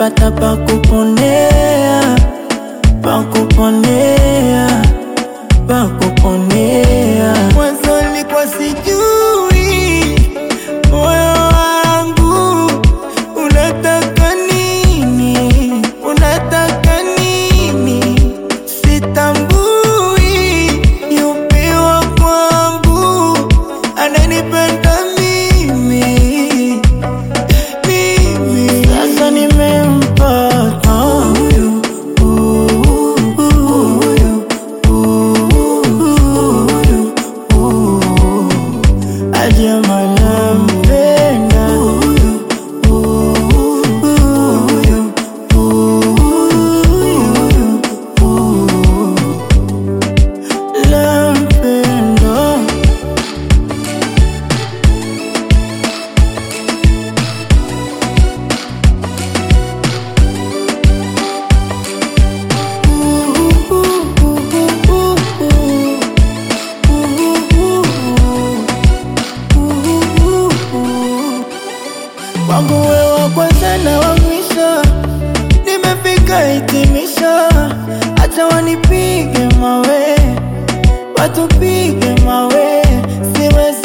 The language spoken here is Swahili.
nimepata pa kuponea, pa kuponea, pa kuponea. Mwanzo nilikuwa sijui moyo wangu unataka nini, unataka nini, sitambui yupi wa kwangu ananipenda mimi mimi sasa nimempata huyu huyu huyu huyu huyu ajama nampenda huyu huyu huyu huyu nampenda Wangu wewe wa kwanza na wa mwisho, nimefika hitimisho, acha wanipige mawe, watupige mawe, siwezi